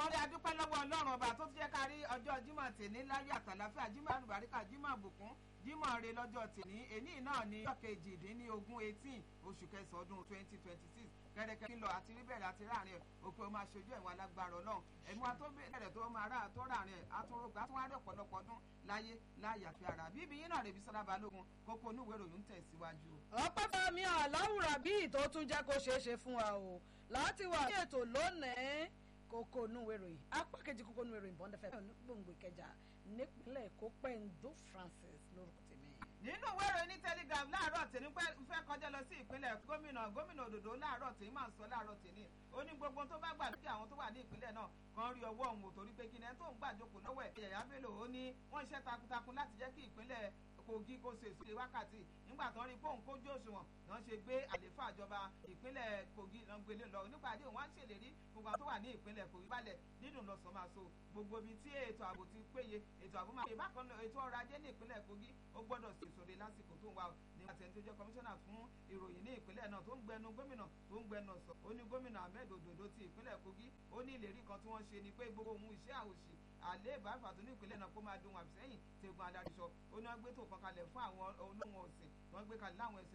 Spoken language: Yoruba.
ọ̀rẹ́ adúpẹ́ lọ́wọ́ ọlọ́run ọba tó ti jẹ́ ká rí ọjọ́ jímọ̀ tèní láyé àtàláfíà jímọ̀ àlùbáríkà jímọ̀ àbùkún jímọ̀ re lọ́jọ́ tèní èní náà ní ọjọ́ kejìdínlógún eighteen oṣù kẹsàn-án ọdún twenty twenty six kẹrẹkẹ kí n lọ àti rí bẹ̀rẹ̀ àti ráàrin ẹ̀ òpin o máa ṣojú ẹ̀wọ̀n alágbára ọlọ́run ẹ̀mí wa tó bẹ̀rẹ̀ tó máa rà tó ráàrin ẹ̀ àtúnrọ̀gbà tó wá rí ọ̀pọ̀lọpọ̀ ọdún láyé láyé àfi ara bíbí yín náà rèébi sọ́dá balógun kókó onúwèé ìròyìn ń tẹ̀síwájú. ọpẹ́ fẹ́mi aláwùrà bíi tó tún jẹ́ kó ṣeé ṣe fún wa o láti wà ní ètò lónìí kókó onúwèé ìròyìn apá kejì kókó onúwèé ìròyìn bọ́ńdẹ́fẹ́ gbòǹgbò ìkẹjà nípínlẹ̀ èkó pẹ̀ndó francis lórúkọ tèmi nínú ìwé ìròyìn ní telegram láàárọ̀ tèmi fẹ́ kọjá lọ sí ìpínlẹ̀ gómìnà gómìnà òdòdó láàárọ̀ tèmi máa ń sọ láàárọ̀ tèmi ó ní gbogbo tó bá gbà kí àwọn tó wà ní ìpínlẹ̀ náà kan rí ọwọ́ òun ò torí pé kí ni ẹ tó ń gbàjókòó lọ́wọ́ ẹ̀ yàyà bello ó ní wọ́n ṣiṣẹ́ takuntakun láti jẹ́ kí ìpínlẹ̀ kogi kó ṣe èso wákàtí nígbà tó ń rí fóun kójú òṣùwọ̀n náà ṣe gbé àléfà ìjọba ìpínlẹ̀ kogi náà gbélé lọ nípàdé òun wá ń ṣèlérí gbogbo àwọn tó wà ní ìpínlẹ̀ kogi balẹ̀ nínú lọ́sàn-án máa so gbogbo ibi tí ètò ààbò ti péye ètò ààbò máa ṣe bákan náà ètò ọrọ̀ ajé ní ìpínlẹ̀ kogi ó gbọ́dọ̀ sì sòrè lásìkò tó ń wà nígbà tí ẹni tó jẹ́ kọmíṣánná fún ìròyìn ní ìpínlẹ̀ náà tó ń gbẹnu gómìnà tó ń gbẹnu sọ ó ní gómìnà ahmed ododo ti ìpínlẹ̀ kogi ó ní ìlérí kan tí wọ́n ṣe ni pé gbogbo ohun iṣẹ́ àwòṣe àlẹ́ ìbáfà tó ní ìpínlẹ̀ náà kó máa dùn àbísẹ́yìn tẹ̀gùn adaríṣọ ó ní wọ́n gbé tó kan kalẹ̀ fún àwọn olóhùn ọ̀sìn wọ́n gbé kalẹ̀ láwọn ẹsẹ̀